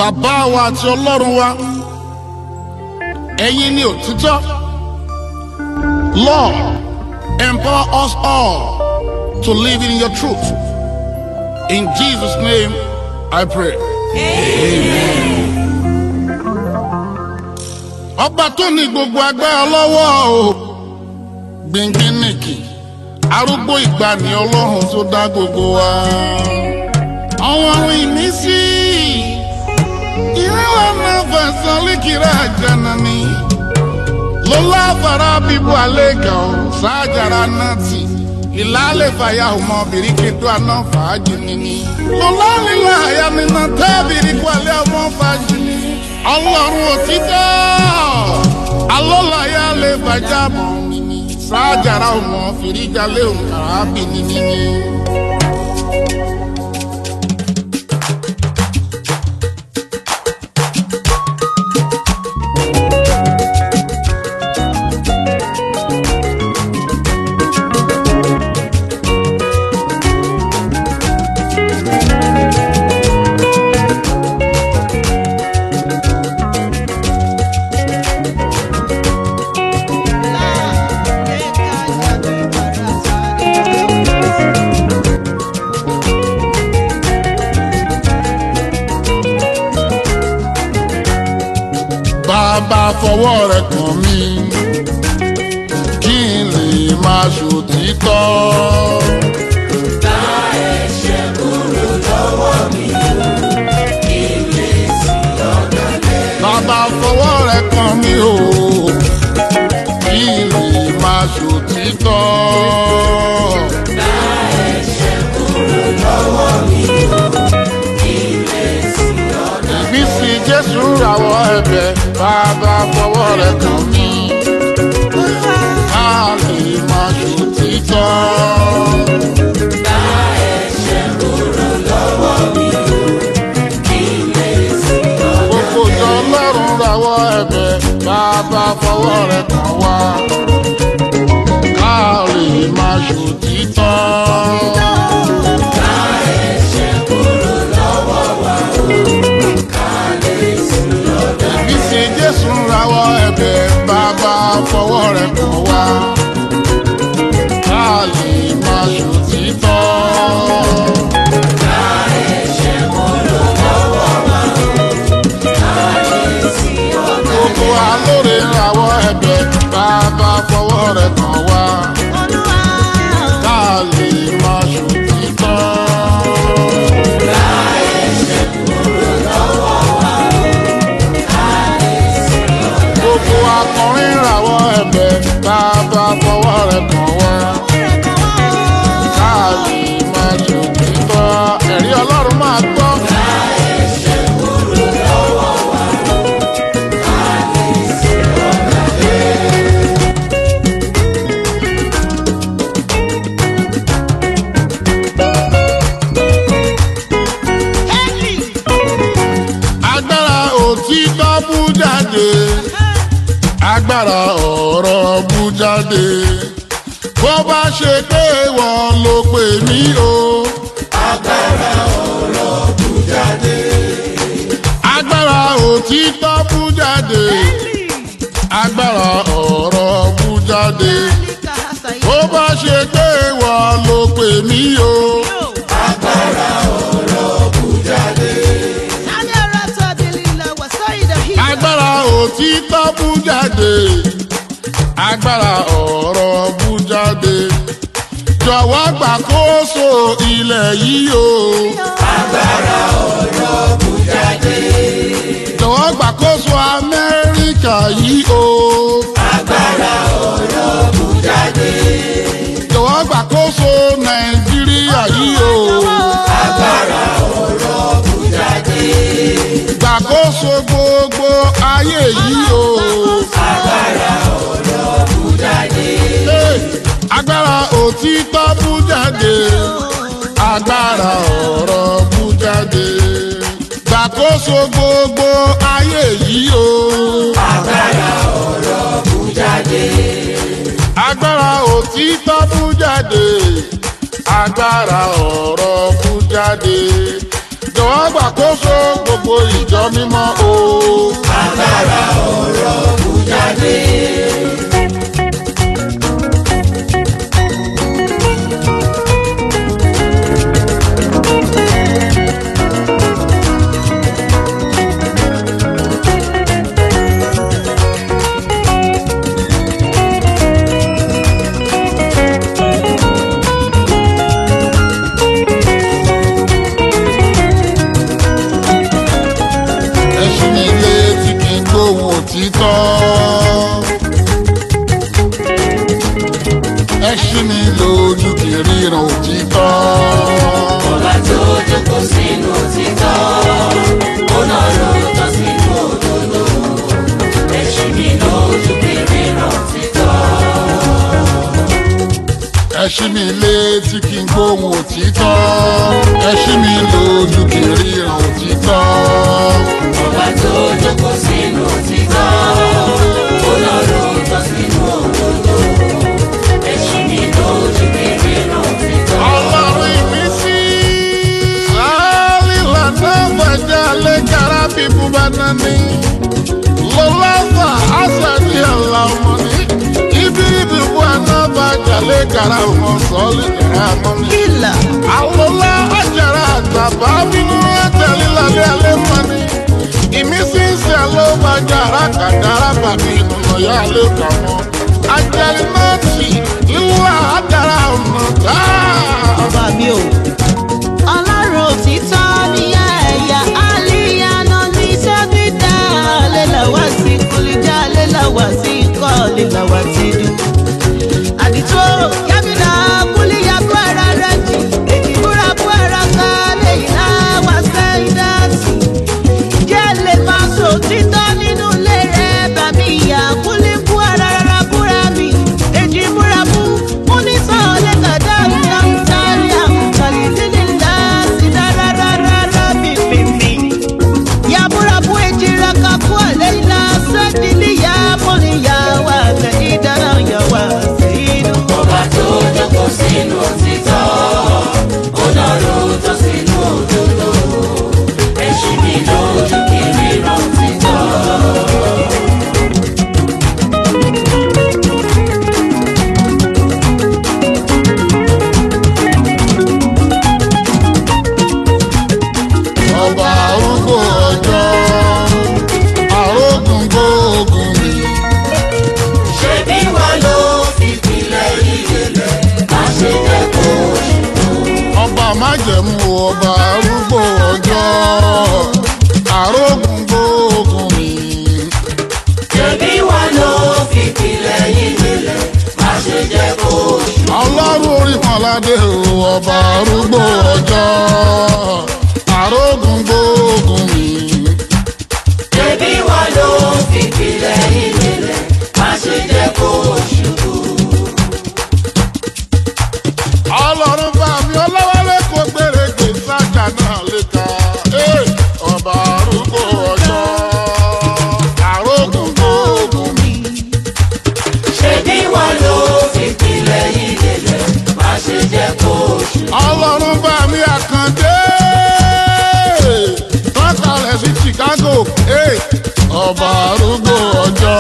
bàbá wa àti ọlọ́run wa ẹ̀yin ni òtítọ́ lord empower us all to live in your truth in jesus name i pray. ọba tó ní gbogbo agbára lọ́wọ́ o gbìngbìn nìkì arúgbó ìgbàanì ọlọ́run tó dá gbogbo wa. àwọn ohun ìmísí ìrẹ́wà náà fẹ̀sán lékìrá àjànà ni lọ́lá fara bíbu àlẹ́kà ọ̀ sáàjàrà náà tì ìlàlẹ̀ fàyà ọmọ bìrìkìtò àná fàájì nìní. lọ́lá nílò àyà nínú tábìrì kwalẹ̀ ọmọ fàájì ni. ọlọ́run òtítọ́ alọ́láyà lè fàjà mọ́ nìní. sáàjàrà ọmọ fìríjàlẹ̀ òǹkàrà bì nìní. bàbá fọwọ́ rẹ̀ kàn mí kí n lè máa ṣòtítọ́. bàbá fọwọ́ rẹ̀ kàn mí o kí n lè máa ṣòtítọ́. ìbísí jésù rawọ́ ẹ̀bẹ̀ bàbá fọwọ́ rẹ̀ kàn mí ká lè máa ṣòtítọ́. gbogbo ìjọ ọlọ́run rawọ́ ẹ̀bẹ̀ bàbá fọwọ́ rẹ̀ kàn wá ká lè máa ṣòtítọ́. ìbísí jésù rawọ́ ẹ̀bẹ̀ bàbá fọwọ́ rẹ̀ kàn wá ká lè máa ṣòtítọ́. gbogbo alóore rawọ́ ẹ̀bẹ̀ bàbá fọwọ́ rẹ̀ kàn wá ká lè máa ṣòtítọ́. gbogbo akọrin rawọ́ ẹ̀bẹ̀ bàbá fọwọ́ rẹ̀ kàn wá ká lè máa ṣòtítọ́. ẹ̀rí ọlọ́run máa gbọ́. agbára òtítọ́ bú jáde agbára ọ̀rọ̀ bú jáde bó bá ṣe pé wọ́n ló pè mí o. agbára òtítọ́ bú jáde agbára ọ̀rọ̀ bú jáde bó bá ṣe pé wọ́n ló pè mí o. agbára òtítọ́ bú jáde agbára ọ̀rọ̀ bú jáde jọ̀wọ́ gbàkóso ilẹ̀ yìí o. jọ̀wọ́ gbàkóso amẹ́ríkà yìí o. jọ̀wọ́ gbàkóso nàìjíríà yìí o. gbàkóso gbogbo ayé yìí o. Hey, agbára òtítọ́ bú jáde agbára ọ̀rọ̀ bú jáde gbàkóso gbogbo ayé yìí o. agbára òtítọ́ bú jáde agbára ọ̀rọ̀ bú jáde jọ̀wọ́ wá gbàkóso gbogbo ìjọ mímọ́ o. agbára ọ̀rọ̀ kù jáde. ẹṣin ní ilé tí kì í gbóhùn òtítọ́. ẹṣin ní lójú kì í ríran òtítọ́. ọba tó jókòó sínú òtítọ́ ó náà ló tọ́ sínú òdodo ẹṣin mi lójú kiri ràn títọ́. ẹṣin ní ilé tí kì í gbóhùn òtítọ́. ẹṣin ní lójú kì í ríran òtítọ́. ọba tó jókòó sínú òtítọ́ ó náà ló tọ́ sínú òdodo ẹṣin mi lójú kiri ràn títọ́. ọlọ́run ìmísí. àlìlà náà bàjẹ́ alẹ́ kára bíbú bá nání. lọ́lọ́fà àṣàdì àlàmọ́ ní. ibi ìbíbú àná bàjẹ́ alẹ́ kára ọmọ sọ́ọ́lì kára mọ́ ní. Kìlà. àlọ́lá àjàrà àtàbà bínú ẹ̀tẹ̀lí lálẹ́ alẹ́ mọ́ ní. ìmísí ń ṣe ló bàjẹ́ àràkàdàrà bàbí ìnùnà yá alẹ́ kà mọ́. àjẹrí náà tì ìwà àdàrà ọ̀nà táà. Ọba mi o. Ọlọ́run òtítọ́ ní ẹ̀yà àlìyànà ní sẹ́fídà lélàwá sí kúlíjà lélàwá sí ikọ̀ lélàwá sí dùn. Àdìtú yábìlà kúlíyà kú ara rẹ̀ jì. Èjì búra kú ara ká lẹ́yìn láwá sẹ́yìn dáàsì. Jẹ́ lè máa sọ òtítọ́ nínú ilé rẹ̀ bàbí ìyá kúlí kú ara rárá búra mi. Èjì búra mú mú ní sọ̀ọ́lẹ̀ kàdá ìyá ń tálí àmúkalì sílẹ̀ ńlá sí rárárárá bìbìbì. Yàbúra bú èjì raka kú àlẹ́ ilá sẹ́dílì yá mọ́ni yá wà tẹ̀yìn dáná yá wà sí inú. ọba tó jókòó sínú òtítọ́ ó náà ló tọ́ sínú òdodo ẹṣin mi lójú kiri ràn títọ́. ọba arúgbó ọjọ́ arógun gbóògùn mi. ṣé bí wọn ló fi pilẹ̀ ìdílé má ṣe jẹ́ kó ṣubú. ọba májẹ̀mú ọba arúgbó ọjọ́ arógun gbóògùn mi. ṣé bí wọn ló fi pilẹ̀ ìdílé má ṣe jẹ́ kó ṣubú. ọlọ́run orí mọ́ládé o ọba arúgbó ọjọ́ arógun gbóògùn mi. ṣé bí wọn ló fi pilẹ̀ ìdílé má ṣe jẹ́ kó ṣubú. ọlọ́run bá mi ọlọ́wọ́lé kò gbèrègbè sájà náà lè ka Ẹ́, ọba arúgbó ọjọ́ arógun gbóògùn mi. ṣé bí wọn ló fi pilẹ̀ ìdílé má ṣe jẹ́ kó ṣubú. ọlọ́run bá mi àkàndé tọ́kalẹ̀ sí chicago Ẹ́, ọba arúgbó ọjọ́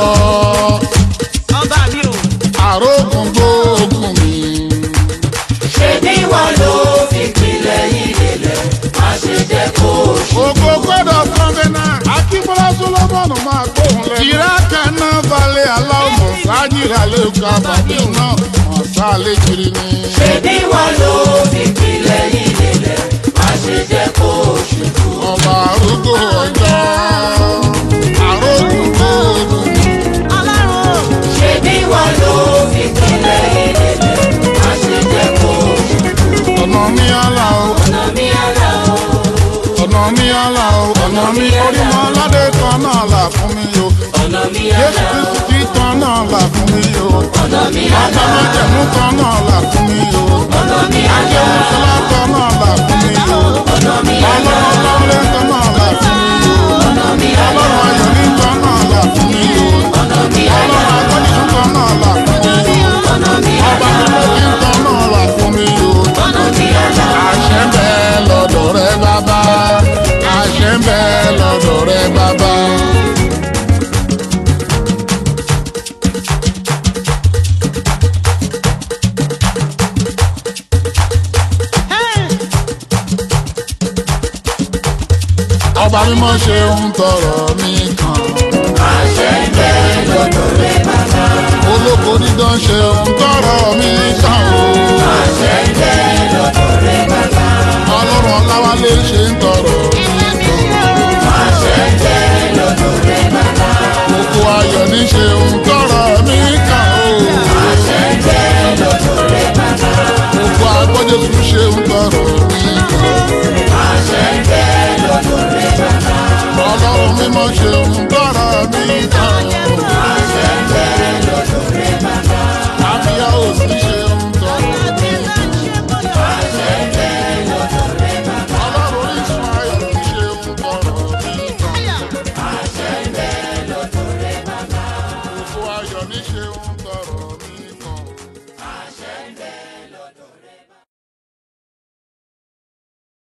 Ọba mi o. arógun gbóògùn mi. ṣé bí wọn ló fi pilẹ̀ ìdílé má ṣe jẹ́ kó ṣubú. Ògo gbọ́dọ̀ kọ́ńgẹ́nà. Akínbọ́lá Sólómọ́nù máa gbóhùn lẹ́nu. Ìrákà náà balẹ̀ aláwọ̀ sájìrà lè ka bàbí náà. Ọ̀sá lè kiri ni. ṣé bí wọn ló fi pilẹ̀ ìdílé má ṣe jẹ́ kó ṣubú. Ọba arúgbó ọjọ́. Àrógùn gbóògùn mi. Ọlọ́run o. ṣé bí wọn ló fi pilẹ̀ ìdílé má ṣe jẹ́ kó ṣubú. Ọ̀nà mi àlà o. ọ̀nà mi àlà o Ọ̀nà mi àlà o. Ọ̀nà mi orímọ̀ aládé kan náà là fún mi o. ọ̀nà mi Jésù àlà o Kristi kan náà là fún mi o. ọ̀nà mi Bàbá àlà o májẹ̀mú kan náà là fún mi o. ọ̀nà mi àlà Ajẹ́mu o sọlá kan náà là fún mi o. ọ̀nà mi àlà o Ọlọ́run ọlọ́run kan náà là fún mi o. ọ̀nà mi àlà Ọlọ́run o ayọ̀ ní kan náà là fún mi o. ọ̀nà mi àlà Ọlọ́run o agbọ́nìṣú kan náà là fún mi o. ọ̀nà mi Ọba àlà o mímọ́ kí n kan náà là fún mi o. ọ̀nà mi àlà o Àṣẹ bẹ́ẹ̀ lọ́dọ̀ rẹ bàbá. mímọ́ ṣe ń tọrọ mi kan. àṣẹ ń bẹ lọ́dọ̀ rẹ bàbá. olóko dídán ṣe ń tọrọ mi kan o. àṣẹ ń bẹ lọ́dọ̀ rẹ bàbá. ọlọ́run ọláwálé ṣe ń tọrọ mi kan. àṣẹ ń bẹ lọ́dọ̀ rẹ bàbá. gbogbo ayọ̀ ní ṣe ń tọrọ mi kan o. àṣẹ ń bẹ lọ́dọ̀ rẹ bàbá. gbogbo agbọ́jọ́sù ṣe ń tọrọ mi kan. àṣẹ ń bẹ lọ́dọ̀ rẹ bàbá. ọlọ́run mímọ́ ṣe ń tọrọ mi kan o. àṣẹ ń